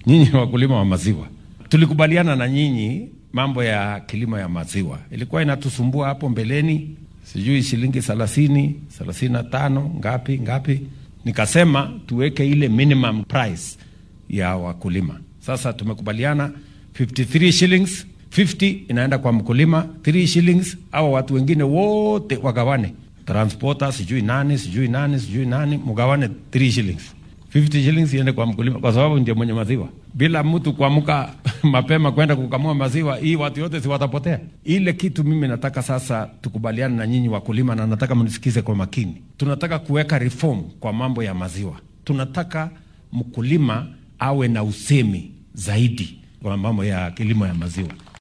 nyinyi ni wakulima wa maziwa. Tulikubaliana na nyinyi mambo ya kilimo ya maziwa, ilikuwa inatusumbua hapo mbeleni, sijui shilingi thelathini thelathini na tano ngapi ngapi. Nikasema tuweke ile minimum price ya wakulima. Sasa tumekubaliana 53 shillings 50 inaenda kwa mkulima 3 shillings, au watu wengine wote wagawane, transporter sijui nani sijui nani sijui nani, mgawane 3 shillings 50 shillings iende kwa mkulima, kwa sababu ndio mwenye maziwa. Bila mtu kuamka mapema kwenda kukamua maziwa, hii watu wote si watapotea. Ile kitu mimi nataka sasa tukubaliane na nyinyi wakulima, na nataka mnisikize kwa makini. Tunataka kuweka reform kwa mambo ya maziwa. Tunataka mkulima awe na usemi zaidi kwa mambo ya kilimo ya maziwa.